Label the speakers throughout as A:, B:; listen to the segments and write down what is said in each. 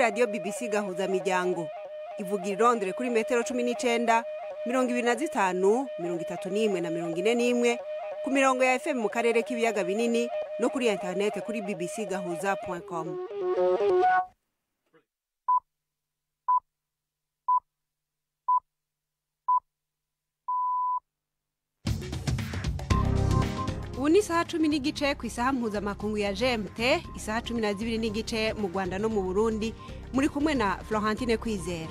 A: radiyo bbc gahuza miryango ivuga irondere kuri metero cumi n'icenda mirongo ibiri na zitanu mirongo itatu n'imwe na mirongo ine n'imwe ku mirongo ya fm mu karere k'ibiyaga binini no kuri interinete kuri bbc gahuza com ubu ni isaha cumi n'igice ku isaha mpuzamakungu ya gmt isaha cumi na zibiri n'igice mu rwanda no mu burundi muri kumwe na florentine kwizera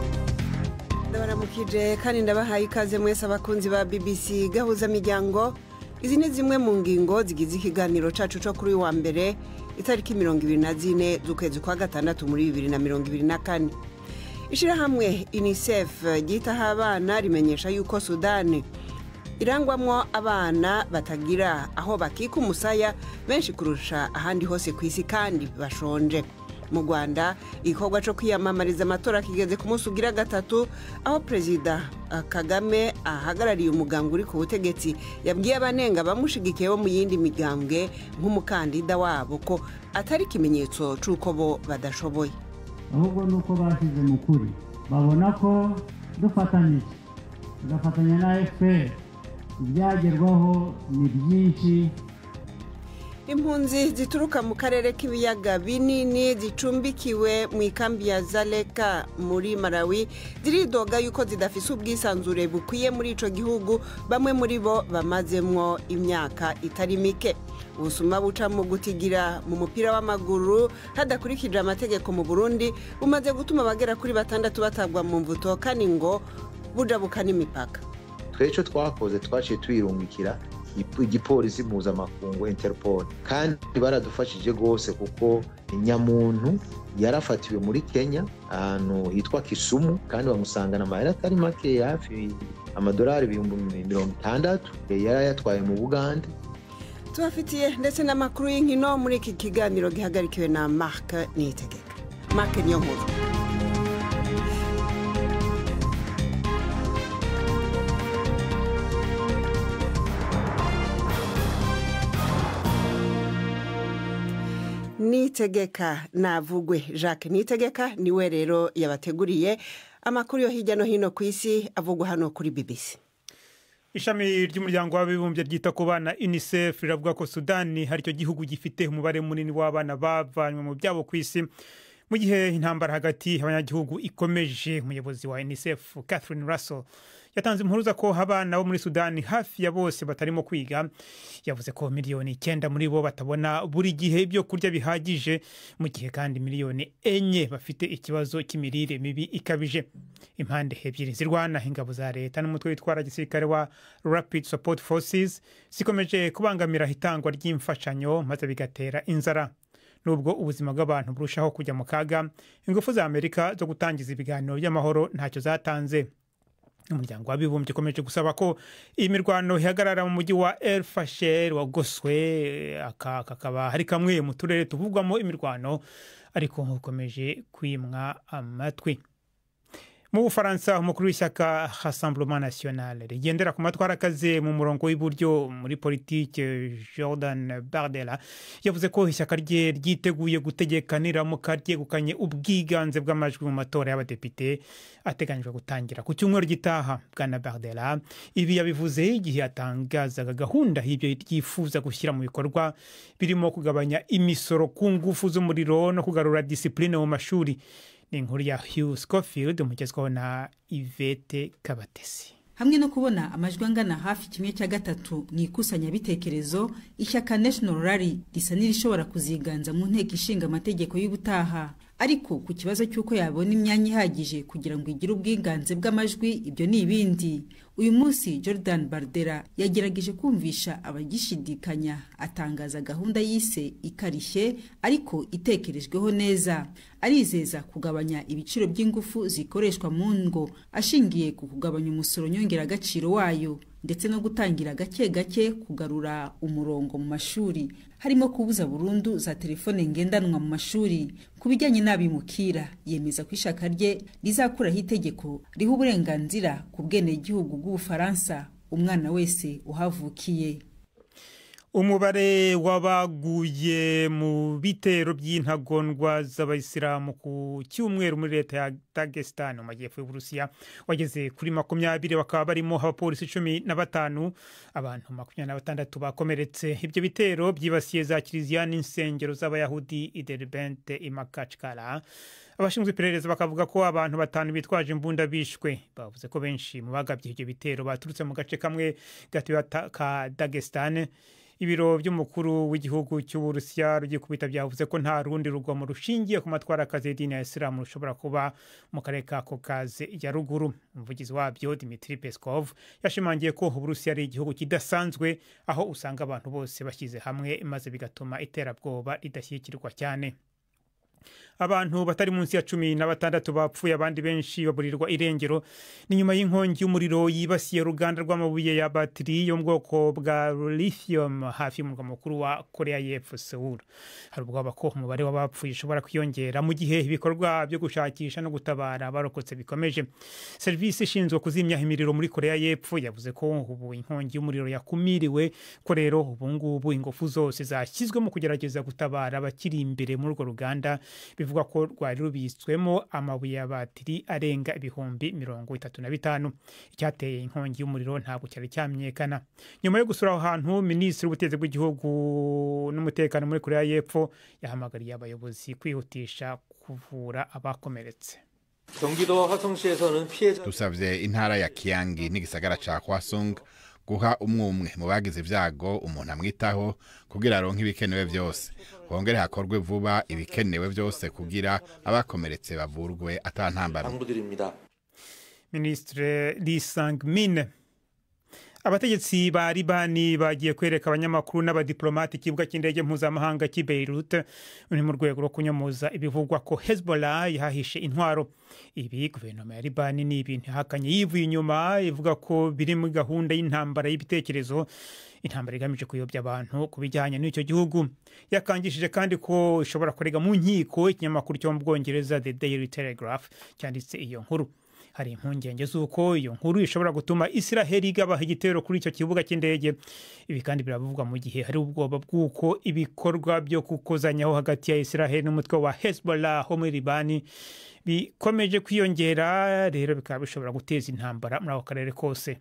A: ndabaramukije kandi ndabahaye ikaze mwese abakunzi ba bbc gahuza miryango izi ni zimwe mu ngingo zigize ikiganiro cacu co kuri uyu wa mbere itariki mirongo ibiri na zine z'ukwezi kwa gatandatu muri bibiri na mirongo ibiri na kane ishirahamwe unicef ryitaho abana rimenyesha yuko sudani irangwamwo abana batagira aho bakika umusaya benshi kurusha ahandi hose ku isi kandi bashonje mu rwanda igikorwa cyo kwiyamamariza amatora kigeze ku munsi ugira gatatu aho perezida kagame ahagarariye umugambwe uri ku butegetsi yabwiye abanenga bamushigikiye bo mu yindi migambwe nk'umukandida wabo ko atari ikimenyetso cy'uko bo badashoboye
B: ahubwo ni uko bashyize mu kuri babona ko dufatanyije tugafatanya na fpr ibyagerwaho ni byinshi
A: impunzi zituruka mu karere k'ibiyaga binini zicumbikiwe mu ikambi ya zaleka muri malawi ziridoga yuko zidafise ubwisanzure bukwiye muri ico gihugu bamwe muri bo bamazemwo imyaka itari mike ubusuma buca mu gutigira mu mupira w'amaguru hadakurikije amategeko mu burundi bumaze gutuma abagera kuri batandatu batabwa mu mvuto kandi ngo bujabuka n'imipaka
C: twebwe icyo twakoze twaciye tuyirungikira igipolisi mpuzamakungu interpol kandi baradufashije rwose kuko nyamuntu yarafatiwe muri kenya ahantu hitwa kisumu kandi bamusangana amahera atari make hafi amadolari ibihumbi mirongo itandatu yari yatwaye mu bugande
A: tubafitiye ndetse n'amakuru y'inkino muri iki kiganiro gihagarikiwe na marc niyitegeka marc niyo nkuru nitegeka navugwe jacques nitegeka niwe rero yabateguriye amakuru yo hirya no hino ku isi avugwa hano kuri bbc
D: ishami ry'umuryango w'abibumbye ryita ku bana unicef riravuga ko sudani hari icyo gihugu gifite umubare munini w'abana bavanywe mu byabo ku isi mu gihe intambara hagati y'abanyagihugu ikomeje umuyobozi wa unicef catherine russell yatanze impuruza ko abana bo muri sudani hafi ya bose batarimo kwiga yavuze ko miliyoni icyenda muri bo batabona buri gihe ibyo kurya bihagije mu gihe kandi miliyoni enye bafite ikibazo cy'imirire mibi ikabije impande ebyiri zirwana ingabo za leta n'umutwe witwara gisirikare wa rapid support forces zikomeje kubangamira itangwa ry'imfashanyo maze bigatera inzara nubwo ubuzima bw'abantu burushaho kujya mu kaga ingufu za amerika zo gutangiza ibiganiro by'amahoro ntacyo zatanze umuryango w'abibumbye ukomeje gusaba ko iyi mirwano ihagarara mu mujyi wa el fasher wagoswe aka kakaba hari kamwe mu turere tuvugwamo imirwano ariko ukomeje kwimwa amatwi mu bufaransa umukuru w'ishyaka rassemblement national rigendera ku matwara akaze mu murongo w'iburyo muri politike jordan bardela yavuze ko ishyaka rye ryiteguye gutegeka niramuka ryegukanye ubwiganze bw'amajwi mu matora y'abadepite ateganyijwe gutangira ku cyumweru gitaha bwana bardela ibi yabivuze igihe yatangazaga gahunda y'ibyo ryifuza gushyira mu bikorwa birimo kugabanya imisoro ku ngufu z'umuriro no kugarura disipurine mu mashuri ni inkuru ya Hugh Scofield umugezwaho na Ivete Kabatesi
E: hamwe no kubona amajwi angana hafi kimwe cya gatatu mu ikusanyabitekerezo ishyaka national rally risa n'irishobora kuziganza mu nteko ishinga amategeko y'ubutaha ariko ku kibazo cy'uko yabona imyanya ihagije kugira ngo igire ubwiganze bw'amajwi ibyo ni ibindi uyu munsi jordan bardera yagerageje kumvisha abagishidikanya atangaza gahunda yise ikarishye ariko itekerejweho neza arizeza kugabanya ibiciro by'ingufu zikoreshwa mu ngo ashingiye ku kugabanya umusoro nyongeragaciro wayo ndetse no gutangira gake gake kugarura umurongo mu mashuri harimo kubuza burundu za telefone ngendanwa mu mashuri ku bijyanye n'abimukira yemeza ko ishaka rye rizakuraho itegeko riha uburenganzira ku bwenegihugu bw'ubufaransa umwana wese uhavukiye
D: umubare w'abaguye mu bitero by'intagondwa z'abayisilamu ku cyumweru muri leta ya dagestan mu majyepfo y'uburusiya wageze kuri makumyabiri bakaba barimo abapolisi cumi na batanu abantu makumyabiri na batandatu bakomeretse ibyo bitero byibasiye za kiliziya n'insengero z'abayahudi ideribente imakachkara abashinzwe iperereza bakavuga ko abantu batanu bitwaje imbunda bishwe bavuze ko benshi mu bagabye ibyo bitero baturutse mu gace kamwe gatuwe ka dagestan ibiro by'umukuru w'igihugu cy'uburusiya rugikubita byavuze ko nta rundi rugomo rushingiye ku matwara akazi y'idini ya isilamu rushobora kuba mu karere ka kokaze ya ruguru umuvugizi wabyo dimitri peskov yashimangiye ko uburusiya ari igihugu kidasanzwe aho usanga abantu bose bashyize hamwe maze bigatuma iterabwoba ridashyigikirwa cyane abantu batari munsi ya cumi na batandatu bapfuye abandi benshi baburirwa irengero ni nyuma y'inkongi y'umuriro yibasiye uruganda rw'amabuye ya batiri yo mu bwoko bwa lithium hafi y'umurwa mukuru wa korea y'epfo seoul hari ubwoba ko umubare w'abapfuye ushobora kwiyongera mu gihe ibikorwa byo gushakisha no gutabara abarokotse bikomeje serivisi ishinzwe kuzimya imiriro muri korea y'epfo yavuze ko ubu inkongi y'umuriro yakumiriwe ko rero ubu ngubu ingufu zose zashyizwe mu kugerageza gutabara abakiri imbere muri urwo ruganda bivugwa ko rwari rubitswemo amabuye ya batiri arenga ibihumbi mirongo itatu na bitanu icyateye inkongi y'umuriro ntabwo cyari cyamenyekana nyuma yo gusura aho hantu minisitiri w'ubutegetsi bw'igihugu n'umutekano muri korea y'epfo yahamagariye abayobozi kwihutisha kuvura abakomeretse
F: 경기도 화성시에서는 피해자
G: dusabye intara ya kiyangi n'igisagara ca kwasung guha umwe umwe mu bagize ibyago umuntu amwitaho kugira aronke ibikenewe byose hongere hakorwe vuba ibikenewe byose kugira abakomeretse bavurwe atantambara
F: 당부드립니다.
D: minisitiri lee sang min abategetsi ba libani bagiye kwereka abanyamakuru n'abadiplomati ikibuga cy'indege mpuzamahanga cy'i beirut ni mu rwego rwo kunyomoza ibivugwa ko hezbollah yahahishe intwaro ibi guverinoma ya libani ni ibintu ihakanye yivuye inyuma ivuga ko biri muri gahunda y'intambara y'ibitekerezo intambara igamije kuyobya abantu ku bijyanye n'icyo gihugu yakangishije kandi ko ishobora kurega mu nkiko ikinyamakuru cyo mu bwongereza the daily telegraph cyanditse iyo nkuru hari impungenge z'uko iyo nkuru ishobora gutuma israheli igabaha igitero kuri icyo kibuga cy'indege ibi kandi biravugwa mu gihe hari ubwoba bw'uko ibikorwa byo gukozanyaho hagati ya israheli n'umutwe wa hezbollah ho muri libani bikomeje kwiyongera rero bikaba bishobora guteza intambara muri ako karere kose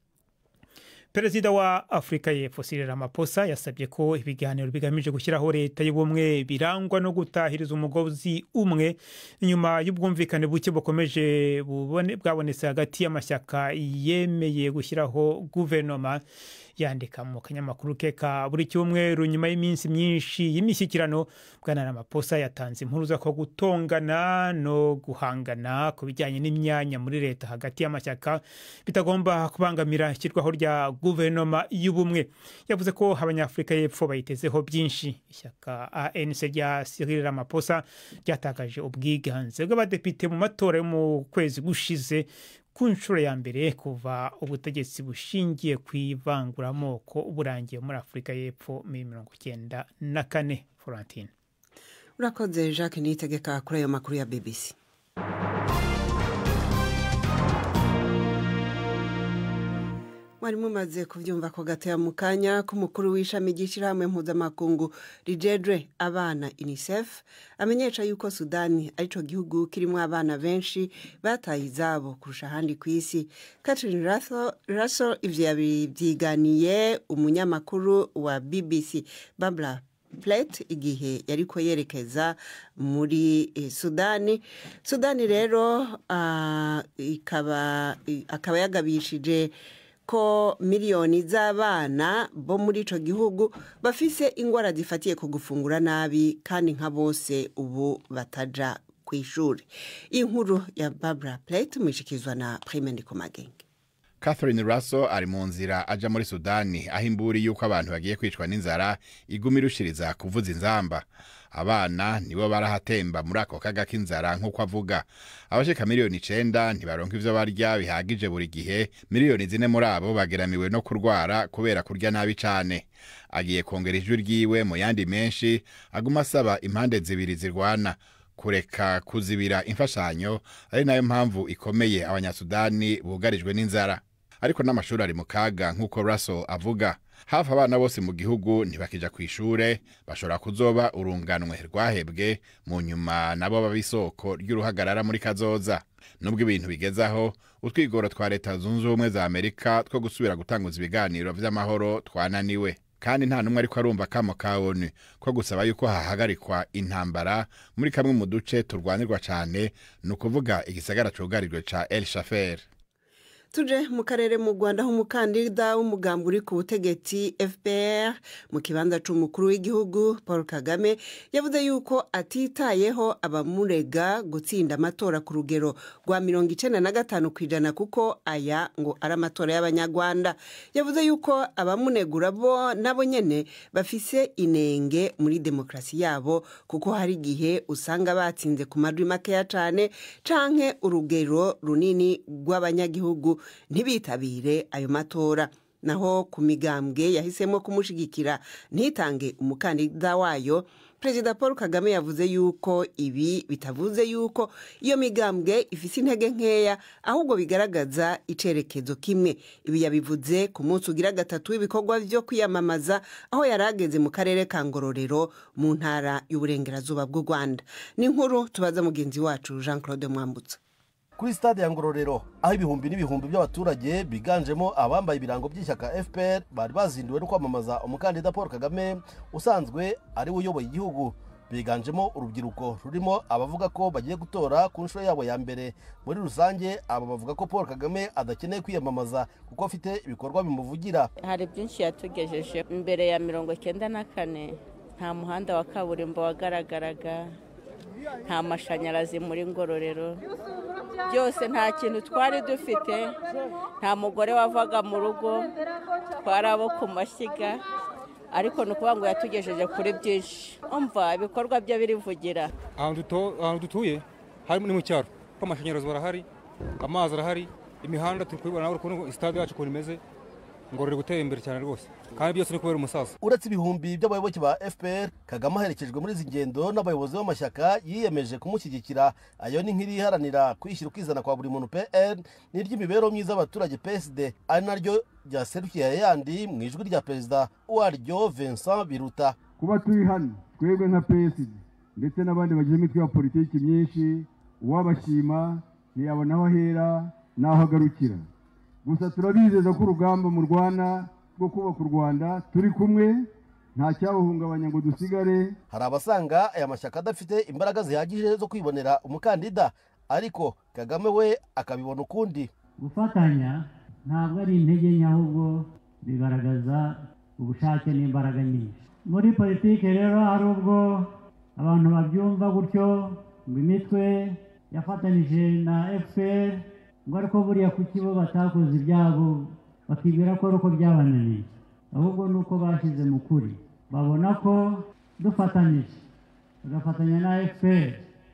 D: perezida wa afurika y'epfo Cyril Ramaphosa yasabye ko ibiganiro bigamije gushyiraho leta y'ubumwe birangwa no gutahiriza umugozi umwe nyuma y'ubwumvikane buke bukomeje bubone- bwabonetse hagati y'amashyaka yemeye gushyiraho guverinoma yandika mu kanyamakuru ke ka buri cyumweru nyuma y'iminsi myinshi y'imishyikirano bwana Ramaphosa yatanze impuruza ko gutongana no guhangana ku bijyanye n'imyanya muri leta hagati y'amashyaka bitagomba kubangamira ishyirwaho rya guverinoma y'ubumwe yavuze ko abanyafurika y'epfo bayitezeho byinshi ishyaka anc rya Cyril Ramaphosa ryatakaje ubwiganze bw'abadepite mu matora yo mu kwezi gushize ku nshuro ya mbere kuva ubutegetsi bushingiye ku ivanguramoko burangiye muri afurika y'epfo muri mirongo icyenda na kane florentine
A: urakoze jacques niyitegeka kuri ayo makuru ya bbc mwari mumaze kubyumva ko gatoya mu kanya k'umukuru w'ishami ry'ishyirahamwe mpuzamakungu rijedre abana unicef amenyesha yuko sudani aricyo gihugu kirimo abana benshi bataye izabo kurusha ahandi ku isi catherine raso ibyo yabibyiganiye umunyamakuru wa bbc babla plate igihe yari ko yerekeza muri eh, sudani sudani rero ah, ikaba akaba yagabishije ko miliyoni z'abana bo muri icyo gihugu bafise indwara zifatiye ku gufungura nabi kandi nka bose ubu bataja ku ishuri iyi nkuru ya babura plate mwishikizwa na prime ndikomagenge
G: catherine russell ari mu nzira aja muri sudani aho imburi y'uko abantu bagiye kwicwa n'inzara iguma irushiriza kuvuza inzamba abana nibo barahatemba muri ako kaga k'inzara nk'uko avuga abashika miliyoni icenda ntibaronka ivyo barya bihagije buri gihe miliyoni zine muri abo bageramiwe no kurwara kubera kurya nabi cane agiye kongera ijwi ryiwe mu yandi menshi aguma asaba impande zibiri zirwana kureka kuzibira imfashanyo ari nayo mpamvu ikomeye abanyasudani bugarijwe n'inzara ariko n'amashuri ari mu kaga nk'uko russell avuga hafi abana bose mu gihugu ntibakija ku ishure bashobora kuzoba urunganwe rwahebwe mu nyuma nabo baba isoko ry'uruhagarara muri kazoza nubwo ibintu bigezaho utwigoro twa leta zunze ubumwe za amerika two gusubira gutanguza ibiganiro vy'amahoro twananiwe kandi nta n'umwe ariko arumva kamo ka onu ko gusaba yuko hahagarikwa intambara muri kamwe mu duce turwanirwa cane ni ukuvuga igisagara cugarijwe ca el shafer
A: tuje mu karere mu rwanda aho umukandida w'umugambi uri ku butegetsi fpr mu kibanza c'umukuru w'igihugu paul kagame yavuze yuko atitayeho abamurega gutsinda amatora ku rugero rwa mirongo icenda na gatanu ku ijana kuko aya ngo ari amatora y'abanyarwanda yavuze yuko abamunegura bo nabo nyene bafise inenge muri demokarasi yabo kuko hari igihe usanga batsinze ku majwi makeya cane canke urugero runini rw'abanyagihugu ntibitabire ayo matora naho ku migambwe yahisemo kumushigikira ntitange umukandida wayo perezida paul kagame yavuze yuko ibi bitavuze yuko iyo migambwe ifise intege nkeya ahubwo bigaragaza icerekezo kimwe ibi yabivuze ku munsi ugira gatatu w'ibikorwa vyo kwiyamamaza aho yari ageze mu karere ka ngororero mu ntara y'uburengerazuba bw'u rwanda ni inkuru tubaza mugenzi wacu jean claude mwambutsa
H: kuri stade ya ngororero aho ibihumbi n'ibihumbi by'abaturage biganjemo abambaye ibirango by'ishyaka fpr bari bazinduwe no kwamamaza umukandida paul kagame usanzwe ari we uyoboye igihugu biganjemo urubyiruko rurimo abavuga ko bagiye gutora ku nshuro yabo ya mbere muri rusange aba bavuga ko paul kagame adakeneye kwiyamamaza kuko afite ibikorwa bimuvugira
I: hari byinshi yatugejeje mbere ya mirongo icyenda na kane nta muhanda wa kaburimbo wagaragaraga nta mashanyarazi muri ngororero byose nta kintu twari dufite nta mugore wavaga mu rugo twari abo ku mashyiga ariko ni ukuvuga ngo yatugejeje kuri byinshi umva ibikorwa bye birivugira
F: ahantu dutuye harimo ni mu cyaro kuko amashanyarazi barahari amazi arahari imihanda turi kubibona urabona sitade yacu ukuntu imeze ngororero gutera imbere cyane rwose kandi byose ni kubera umusaza
H: uretse ibihumbi by'abayoboke ba fpr kagame aherekejwe muri izi ngendo n'abayobozi b'amashyaka yiyemeje kumushyigikira ayo ni nk'iriharanira kwishyira ukizana kwa buri muntu pr n'iry'imibereho myiza y'abaturage psd ari naryo ryaserukiye ayandi mu ijwi rya perezida waryo vincent biruta
J: kuba turi hano twebwe nka psd ndetse n'abandi bagize imitwe ya politiki myinshi uwabashima ntiyabona aho ahera n'aho agarukira gusa turabizeza ko urugamba mu rwanda rwo kubaka u rwanda turi kumwe nta cyawuhungabanya ngo dusigare
H: hari abasanga aya mashyaka adafite imbaraga zihagije zo kwibonera umukandida ariko kagame we akabibona ukundi
B: gufatanya ntabwo ari intege nke ahubwo bigaragaza ubushake n'imbaraga nyinshi muri politiki rero hari ubwo abantu babyumva gutyo ngo imitwe yafatanyije na fpr ngo ariko buriya kuki bo batakoze ibyabo bakibwira ko ari uko byabananiye ahubwo ni uko bashyize mu kuri babona ko dufatanyije bagafatanya na fpr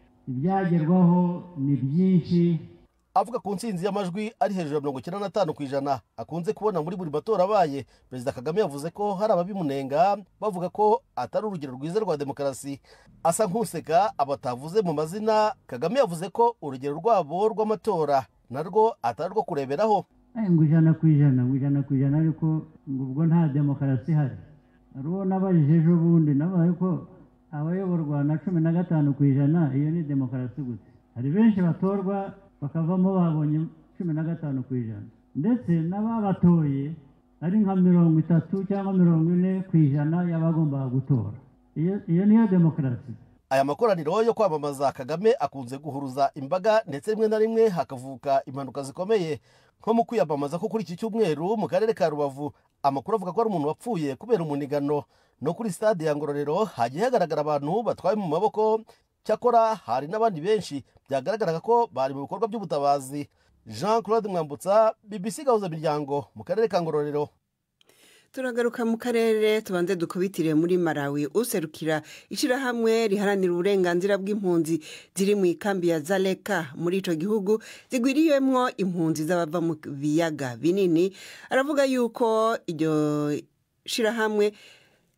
B: ibyagerwaho ni byinshi
H: avuga ku ntsinzi y'amajwi ari hejuru ya mirongo icyenda n'atanu ku ijana akunze kubona muri buri matora abaye perezida kagame yavuze ko hari ababimunenga bavuga ko atari urugero rwiza rwa demokarasi asa nk'useka abatavuze mu mazina kagame yavuze ko urugero rwabo rw'amatora narwo atari rwo kureberaho
B: ngo ijana ku ijana ngo ijana ku ijana ariko ngo ubwo nta demokarasi ihari hari uwo nabajije ejo bundi nabaye ko abayoborwa na cumi na gatanu ku ijana iyo ni demokarasi gusa hari benshi batorwa bakavamo babonye cumi na gatanu ku ijana ndetse n'ababatoye ari nka mirongo itatu cyangwa mirongo ine ku ijana y'abagombaga gutora iyo niyo demokarasi
H: aya makoraniro yo kwamamaza kagame akunze guhuruza imbaga ndetse rimwe na rimwe hakavuka impanuka zikomeye nko mu kwiyamamaza ko kuri iki cyumweru mu karere ka rubavu amakuru avuga ko ari umuntu wapfuye kubera umunigano no kuri stade ya ngororero hagiye hagaragara abantu batwaye mu maboko cyakora hari n'abandi benshi byagaragaraga ko bari mu bikorwa by'ubutabazi jean claude mwambutsa bbc gahuza miryango mu karere ka ngororero
A: turagaruka mu karere tubanze dukubitire muri malawi userukira ishyirahamwe riharanira uburenganzira bw'impunzi ziri mu ikambi ya zareka muri icyo gihugu zigwiriyemo impunzi z'abava mu biyaga binini aravuga yuko iryo shyirahamwe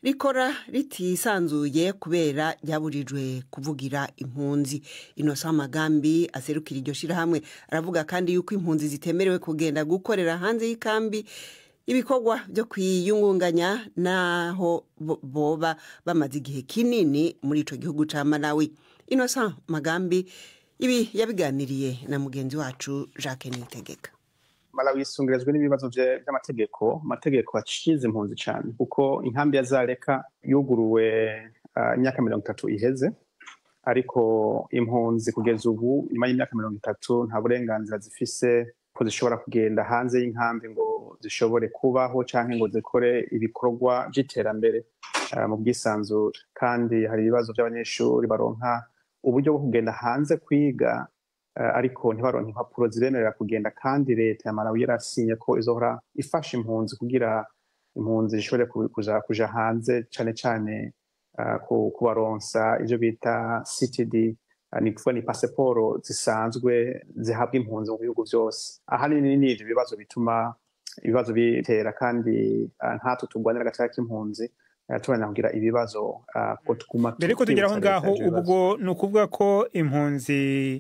A: rikora ritisanzuye kubera ryaburijwe kuvugira impunzi inosa amagambi aserukira iryo shyirahamwe aravuga kandi yuko impunzi zitemerewe kugenda gukorera hanze y'ikambi ibikorwa byo kwiyungunganya n'aho boba bamaze igihe kinini muri icyo gihugu cya malawi inosa magambi ibi yabiganiriye na mugenzi wacu jacques nitegeka
K: malawi yisungirizwa n'ibibazo by'amategeko amategeko acize impunzi cyane kuko inkambi ya zareka yuguruwe imyaka mirongo itatu iheze ariko impunzi kugeza ubu nyuma y'imyaka mirongo itatu nta burenganzira zifise ko zishobora kugenda hanze y'inkambi ngo zishobore kubaho cyangwa ngo zikore ibikorwa by'iterambere mu bwisanzure kandi hari ibibazo by'abanyeshuri baronka uburyo bwo kugenda hanze kwiga ariko ntibaronke impapuro zibemerera kugenda kandi leta ya malawi yarasinye ko izohora ifasha impunzi kugira impunzi zishobore kuja hanze cyane cyane kubaronsa ibyo bita ctd ni kuvuga ni pasiporo zisanzwe zihabwa impunzi mu bihugu byose ahanini ni ibyo bibazo bituma ibibazo bitera kandi nkatwe turwanira agaciro k'impunzi tubona kugira ibibazo ko tuguma
D: mbere ko tugera aho ngaho ubwo ni ukuvuga ko impunzi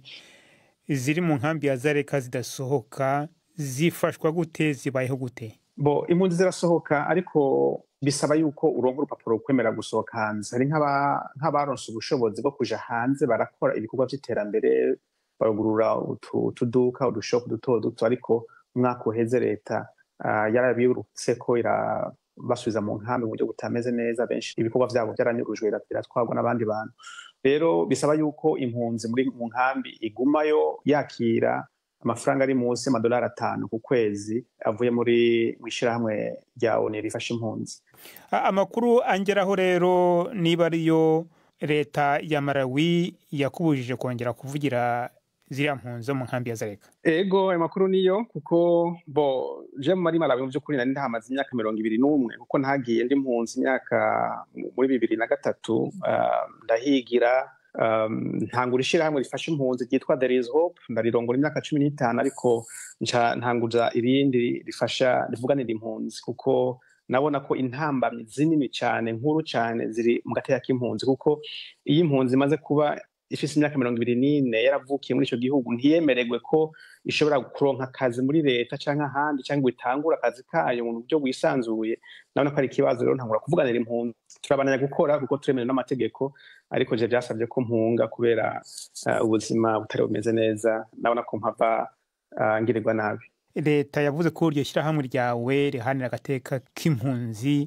D: ziri mu nkambi ya zareka zidasohoka zifashwa gute zibayeho gute
K: bo impunzi zirasohoka ariko bisaba yuko uronka urupapuro rukwemera gusohoka hanze hari nk'abaronse ubushobozi bwo kuja hanze barakora ibikorwa by'iterambere barugurura utuduka udushopu duto duto ariko umwaka uheze leta yarabirutse ko irabasubiza mu nkambi mu buryo butameze neza benshi ibikorwa byabo byaranyurujwe biratwarwa n'abandi bantu rero bisaba yuko impunzi muri mu nkambi igumayo yakira amafaranga ari munsi y'amadolari atanu ku kwezi avuye muri mu ishyirahamwe rya oni rifasha impunzi
D: amakuru angeraho rero niba ariyo leta ya marawi yakubujije kongera kuvugira ziriya mpunzi zo mu nkambi ya zareka
K: ego ayo makuru niyo kuko bo je muri malawi mu by'ukuri nari ndahamaze imyaka mirongo ibiri n'umwe kuko ntagiye ndi mpunzi imyaka muri bibiri na gatatu ndahigira ntangura ishyirahamwe rifasha impunzi ryitwa there is hope ndarirongora imyaka cumi n'itanu ariko ntanguza irindi rifasha rivuganira impunzi kuko nabona ko intambamyi zinini cyane nkuru cyane ziri mu gateka k'impunzi kuko iyo impunzi imaze kuba ifite imyaka mirongo ibiri n'ine yaravukiye muri icyo gihugu ntiyemererwe ko ishobora kuronka akazi muri leta cyangwa ahandi cyangwa itangura akazi kayo mu buryo bwisanzuye nabona ko ari ikibazo rero ntangura kuvuganira impunzi turabananya gukora kuko turemewe n'amategeko ariko je byasabye ko mpunga kubera ubuzima butari bumeze neza nabona ko mpava ngirirwa nabi
D: leta yavuze ko iryo shyirahamwe ryawe rihanira agateka k'impunzi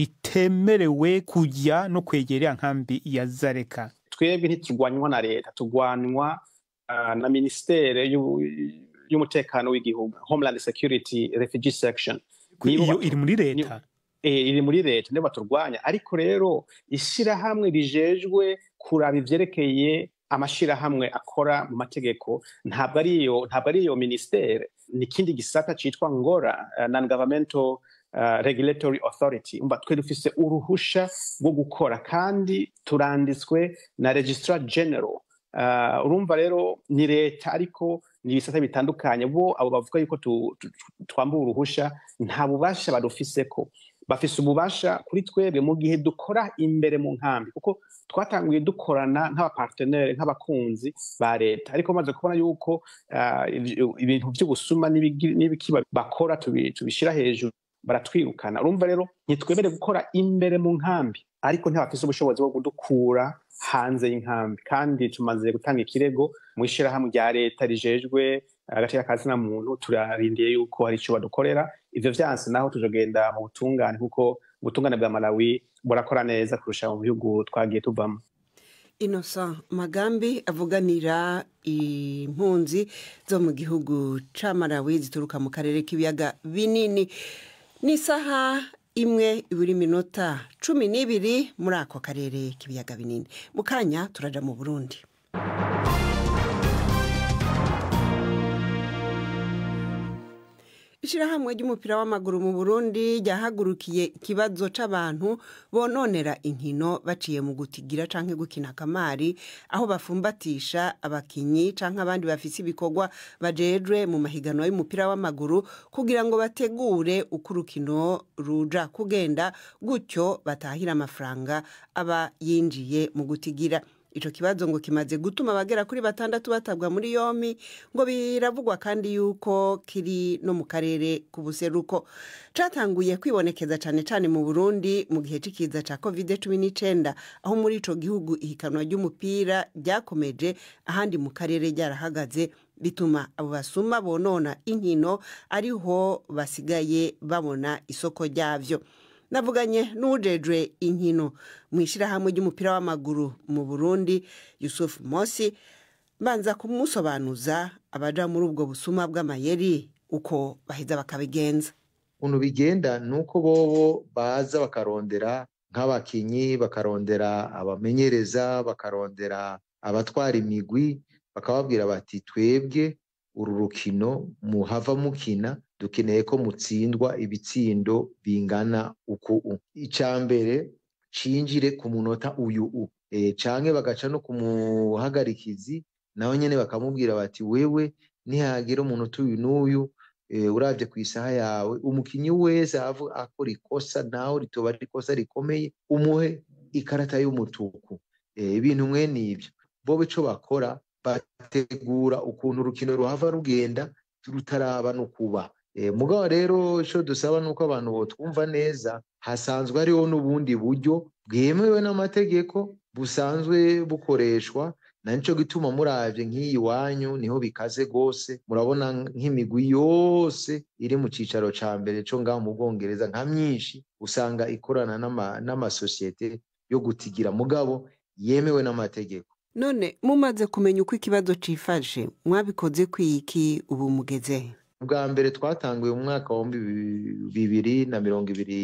D: ritemerewe kujya no kwegera iriya nkambi ya zareka
K: twebwe ntiturwanywa na leta turwanywa na minisiteri y'umutekano w'igihugu homeland security refugee section
D: iyo iri muri leta
K: iri muri leta niyo baturwanya ariko rero ishyirahamwe rijejwe kuraba ivyerekeye amashyirahamwe akora mu mategeko ntabwo ari iyo ntabwo ari iyo minisiteri ni ikindi gisata citwa ngora non governmental Uh, regulatory authority umva twe dufise uruhusha rwo gukora kandi turanditswe na registrar general uh, urumva rero ni leta ariko ni ibisata bitandukanye bo abo bavuga yuko twambuye uruhusha nta bubasha badufiseko bafise ububasha kuri twebwe mu gihe dukora imbere mu nkambi kuko twatanguye dukorana nk'abapartenere nk'abakunzi ba leta ariko bamaze kubona yuko uh, ibintu by'ubusuma n'ibiki bakora tubishyira hejuru baratwirukana urumva rero ntitwemere gukora imbere mu nkambi ariko ntibafise ubushobozi bwo kudukura hanze y'inkambi kandi tumaze gutanga ikirego mu ishyirahamwe rya leta rijejwe agaciro ka zina muntu turarindiye yuko hari icyo badukorera ivyo vyanse naho tuzogenda mu butungane kuko ubutungane bwa malawi burakora neza kurusha mu bihugu twagiye tuvamo
A: innocent magambi avuganira impunzi zo mu gihugu ca malawi zituruka mu karere k'ibiyaga binini ni isaha imwe ibiri minota cumi n'ibiri muri ako karere k'ibiyaga binini mu kanya turaja mu burundi ishyirahamwe ry'umupira w'amaguru mu burundi ryahagurukiye ikibazo c'abantu bononera inkino baciye mu gutigira canke gukina akamari aho bafumbatisha abakinyi canke abandi bafise ibikorwa bajejwe mu mahiganwa y'umupira w'amaguru kugira ngo bategure uko urukino ruja kugenda gutyo batahira amafaranga aba yinjiye mu gutigira ico kibazo ngo kimaze gutuma abagera kuri batandatu batabwa muri yompi ngo biravugwa kandi yuko kiri no mu karere k'ubuseruko catanguye kwibonekeza cane cane mu burundi mu gihe c'ikiza ca covid cumi n'icenda aho muri ico gihugu ihikanwa ry'umupira ryakomeje ahandi mu karere ryarahagaze bituma abo basuma bonona inkino ariho basigaye babona isoko ryavyo navuganye n'ujejwe inkino mu ishyirahamwe ry'umupira w'amaguru mu burundi yusufu mosi mbanza kumusobanuza abaja muri ubwo busuma bw'amayeri uko baheza bakabigenza
C: ukuntu bigenda ni uko bobo baza bakarondera nk'abakinyi bakarondera abamenyereza bakarondera abatwara imigwi bakababwira bati twebwe uru rukino muhava mukina dukeneye ko mutsindwa ibitsindo bingana uku icya mbere cinjire ku munota uyu u e, canke bagaca no ku muhagarikizi naho nyene bakamubwira bati wewe nihagira umunota uyu n'uyu e, uravye ku isaha yawe umukinyi wese akora ikosa naho ritoba ari ikosa rikomeye umuhe ikarata y'umutuku e, ibintu mwene ivyo bobo ico bakora bategura ukuntu urukino ruhava rugenda rutaraba no kuba mugabo rero icyo dusaba ni uko abantu botwumva neza hasanzwe hariho n'ubundi buryo bwemewe n'amategeko busanzwe bukoreshwa na nicyo gituma murabye nk'iyi wanyu niho bikaze rwose murabona nk'imigwi yose iri mu cyicaro cya mbere cyo ngaho mu bwongereza nka myinshi usanga ikorana n'amasosiyete yo gutigira mugabo yemewe n'amategeko
A: none mumaze kumenya uko ikibazo cifashe mwabikoze kwiki ubu mugeze
C: bwa mbere twatanguye mu mwaka wa bibiri na mirongo ibiri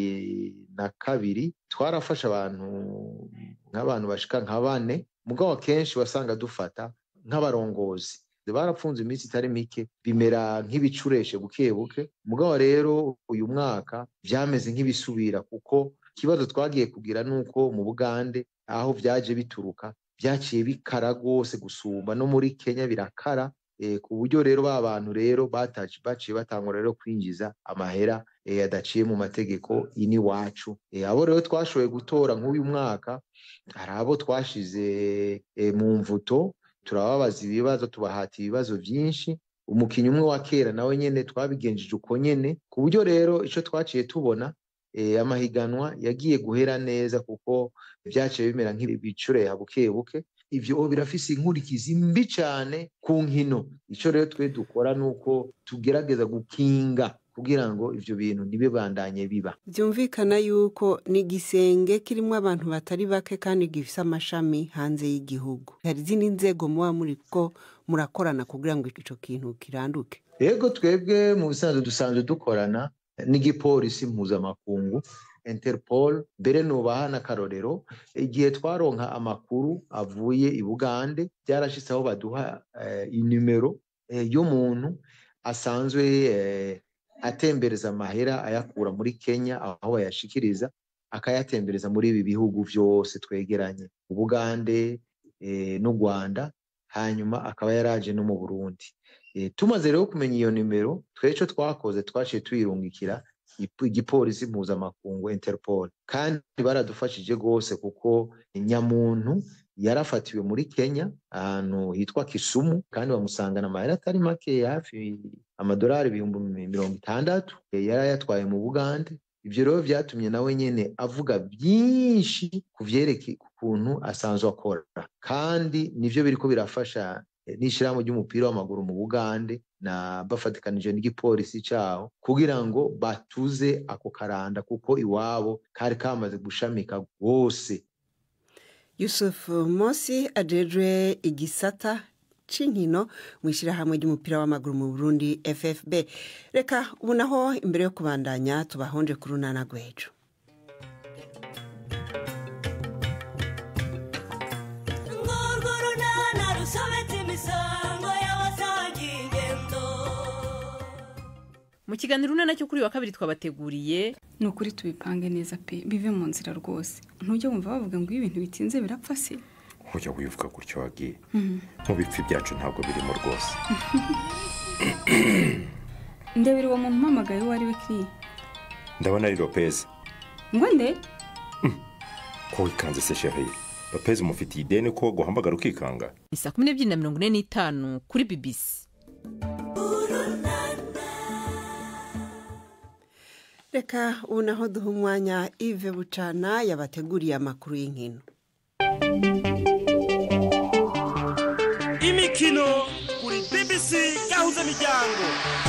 C: na kabiri twarafashe abantu nk'abantu bashika nka bane mugabo akenshi wasanga dufata nk'abarongozi barapfunze iminsi itari mike bimera nk'ibicureshe buke buke mugabo rero uyu mwaka byameze nk'ibisubira kuko ikibazo twagiye kugira ni uko mu bugande aho byaje bituruka byaciye bikara rwose gusumba no muri kenya birakara ku buryo rero ba bantu rero baciye batangwa rero kwinjiza amahera adaciye mu mategeko ini wacu abo rero twashoboye gutora nk'uyu mwaka hari abo twashize mu mvuto turababaza ibibazo tubahata ibibazo byinshi umukinnyi umwe wa kera nawe nyine twabigenjeje uko nyine ku buryo rero icyo twaciye tubona amahiganwa yagiye guhera neza kuko byaciye bimera nk'ibicureha buke buke ibyo birafise inkurikizi mbi cyane ku nkino icyo rero twe dukora ni uko tugerageza gukinga kugira ngo ibyo bintu ntibibandanye biba
A: byumvikana yuko ni igisenge kirimo abantu batari bake kandi gifite amashami hanze y'igihugu hari izindi nzego muba muri ko murakorana kugira ngo icyo kintu kiranduke
C: yego twebwe mu bisanzwe dusanzwe dukorana n'igipolisi mpuzamakungu interpol mbere nubaha n'akarorero igihe twaronka amakuru avuye i bugande byarashyitse aho baduha inimero y'umuntu asanzwe atembereza amahera ayakura muri kenya aho bayashikiriza akayatembereza muri ibi bihugu byose twegeranye ubugande n'u rwanda hanyuma akaba yaraje no mu burundi tumaze rero kumenya iyo nimero twecyo twakoze twaciye tuyirungikira igipolisi mpuzamakungu interpol kandi baradufashije rwose kuko nyamuntu yarafatiwe muri kenya ahantu hitwa kisumu kandi bamusangana amahera atari make hafi amadolari ibihumbi mirongo itandatu yari ayatwaye mu bugande ibyo rero byatumye nawe nyine avuga byinshi ku byerekeye ukuntu asanzwe akora kandi nibyo biri ko birafasha n'ishyirahamwe ry'umupira w'amaguru mu bugande na bafatikanije n'igipolisi cyaho kugira ngo batuze ako karanda kuko iwabo kari kamaze gushamika rwose
A: yusufu Mosi ajejwe igisata c'inkino mu ishyirahamwe ry'umupira w'amaguru mu burundi ffb reka ubu naho imbere yo kubandanya tubahonje ku runana rw'ejo
L: mu kiganiro unana cyo kuri wa kabiri twabateguriye
M: ni ukuri tubipange neza pe bive mu nzira rwose ntujya wumva bavuga ngo iyo ibintu bitinze birapfa se
N: ujya wivuga gutyo wagiye nk'ubipfi byacu ntabwo birimo rwose
M: ndebera uwo muntu umpamagaye uwo ari we kiri
N: ndabona ari lopez
M: ngo nde
N: ko wikanze se sheri lopez umufitiye ideni ko guhamagara ukikanga
L: ni saa kumi n'ebyiri na mirongo ine n'itanu kuri bibisi
A: reka ubu naho duha umwanya ive bucana yabateguriye amakuru y'inkino
O: imikino kuri bbc gahuza miryango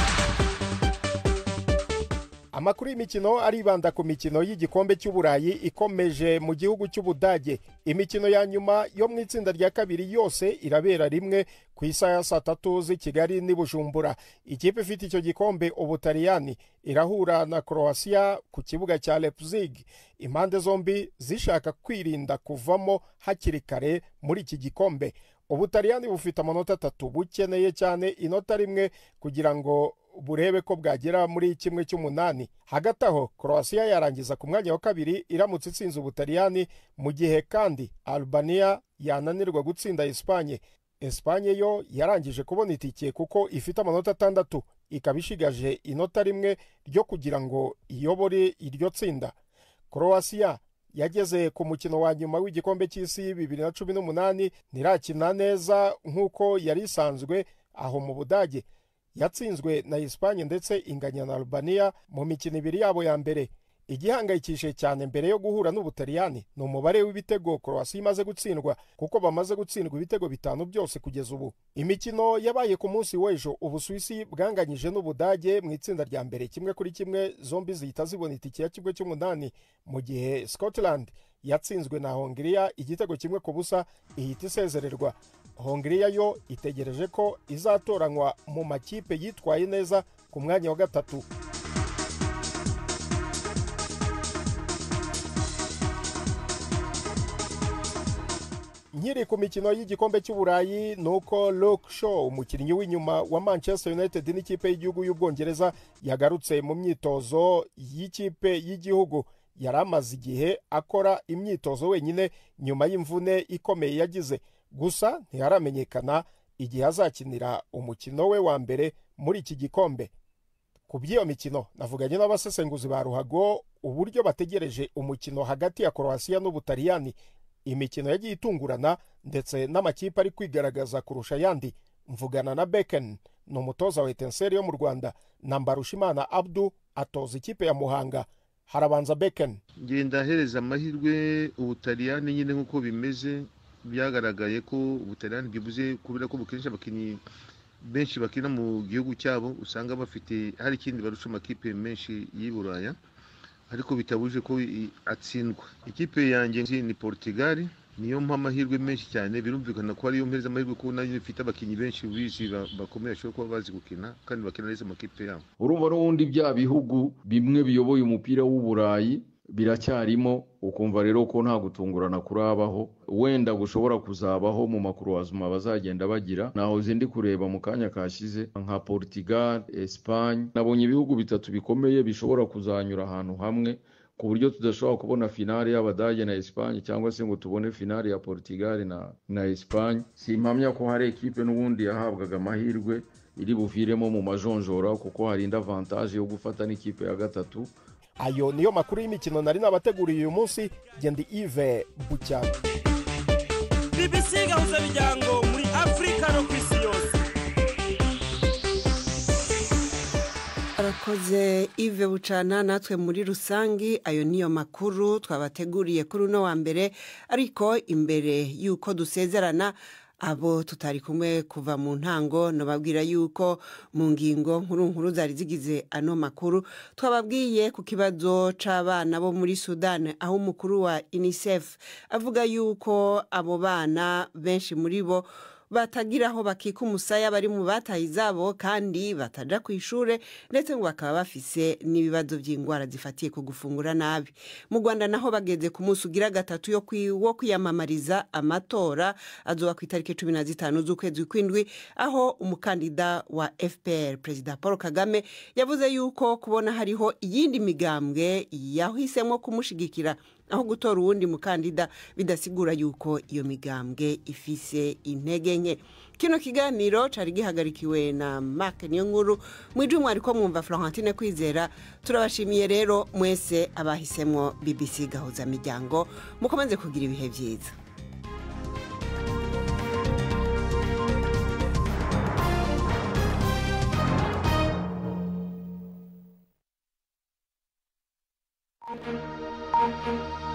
P: amakuru y'imikino aribanda ku mikino y'igikombe cy'uburayi ikomeje mu gihugu cy'ubudage imikino ya nyuma yo mu itsinda rya kabiri yose irabera rimwe ku isaha ya saa tatu z'i kigali n'i bujumbura ikipe ifite icyo gikombe ubutaliyani irahura na croatia ku kibuga cya leipzig impande zombi zishaka kwirinda kuvamo hakiri kare muri iki gikombe ubutaliyani bufite amanota atatu bukeneye cyane inota rimwe kugira ngo burebe ko bwagera muri kimwe cy'umunani hagati aho croatia yarangiza ku mwanya wa kabiri iramutse itsinze ubutaliyani mu gihe kandi albania yananirwa gutsinda esipanye esipanye yo yarangije kubona itike kuko ifite amanota atandatu ikaba ishigaje inota rimwe ryo kugira ngo iyobore iryo tsinda croatia yageze ku mukino wa nyuma w'igikombe cy'isi bibiri na cumi n'umunani ntirakina neza nk'uko yari isanzwe aho mu budage yatsinzwe na esipanye ndetse inganya na albania mu mikino ibiri yabo ya mbere igihangayikishije cyane mbere yo guhura n'ubutaliyani ni umubare w'ibitego croatia imaze gutsindwa kuko bamaze gutsindwa ibitego bitanu byose kugeza ubu imikino yabaye ku munsi w'ejo ubusuwisi bwanganyije n'ubudage mu itsinda rya mbere kimwe kuri kimwe zombi zihita zibona itike ya kimwe cy'umunani mu gihe scotland yatsinzwe na hongiriya igitego kimwe ku busa ihita isezererwa hongiriya yo itegereje ko izatoranywa mu makipe yitwaye neza ku mwanya wa gatatu nkiri ku mikino y'igikombe cy'uburayi ni uko Luke Shaw umukinnyi w'inyuma wa manchester united n'ikipe y'igihugu y'ubwongereza yagarutse mu myitozo y'ikipe y'igihugu yari amaze igihe akora imyitozo wenyine nyuma y'imvune ikomeye yagize gusa ntiharamenyekana igihe azakinira umukino we wa mbere muri iki gikombe ku by'iyo mikino navuganye n'abasesenguzi ba ruhago uburyo bategereje umukino hagati ya croatia n'ubutaliyani imikino yagiye itungurana ndetse n'amakipe ari kwigaragaza kurusha ayandi mvugana na beken ni umutoza wa etenseri yo mu rwanda na mbarushimana abdu atoza ikipe ya muhanga harabanza beken
C: ngenda ahereza amahirwe ubutaliyani nyine nk'uko bimeze byagaragaye ko ubutaliyani bwibuze kubera ko bukenesha abakinnyi benshi bakina mu gihugu cyabo usanga bafite hari ikindi barusha amakipe menshi y'i buraya ariko bitabuje ko atsindwa ikipe yanjye ni portugal niyo mpa amahirwe menshi cyane birumvikana ko ariyo mpereza amahirwe ko nayo ifite abakinnyi benshi bizi bakomeye bashobora kuba bazi gukina kandi bakina neza amakipe yabo
Q: urumva n'ubundi bya bihugu bimwe biyoboye umupira w'uburayi biracyarimo ukumva rero ko nta gutungurana kurabaho wenda gushobora kuzabaho mu makuruwazuma bazagenda bagira naho zindi kureba mu kanya kashize nka portugal espagne nabonye ibihugu bitatu bikomeye bishobora kuzanyura ahantu hamwe ku buryo tudashobora kubona finale y'abadage na espagne cyangwa se ngo tubone finale ya portugal na, na espagne simpamya ko hari ekipe n'ubundi yahabwaga amahirwe iri buviremo mu majonjora kuko hari indi avantage yo gufata n'ikipe ya gatatu
P: ayo niyo makuru y'imikino nari nabateguriye uyu munsi gendi ive bucyana
O: bbc gahuza miryango muri afurika no ku isi yose
A: arakoze ive bucana natwe muri rusange ayo niyo makuru twabateguriye kuri uno wa mbere ariko imbere y'uko dusezerana abo tutari kumwe kuva mu ntango nababwira yuko mu ngingo nkuru nkuru zari zigize ano makuru twababwiye ku kibazo c'abana bo muri sudani aho umukuru wa unicef avuga yuko abo bana benshi muri bo batagira aho bakika umusaya bari mu bataye izabo kandi bataja ku ishure ndetse ngo bakaba bafise n'ibibazo by'indwara zifatiye ku gufungura nabi mu rwanda naho bageze ku munsi ugira gatatu yo kwi- wo kwiyamamariza amatora azoba ku itariki cumi na zitanu z'ukwezi kw'indwi aho umukandida wa fpr perezida paul kagame yavuze yuko kubona hariho iyindi migambwe yahisemo kumushigikira aho gutora uwundi mukandida bidasigura yuko iyo migambwe ifise intege nke kino kiganiro cari gihagarikiwe na mark niyo nkuru mwije mwariko mwumva florentine kwizera turabashimiye rero mwese abahisemwo bbc gahuza miryango mukomeze kugira ibihe byiza
R: Thank you.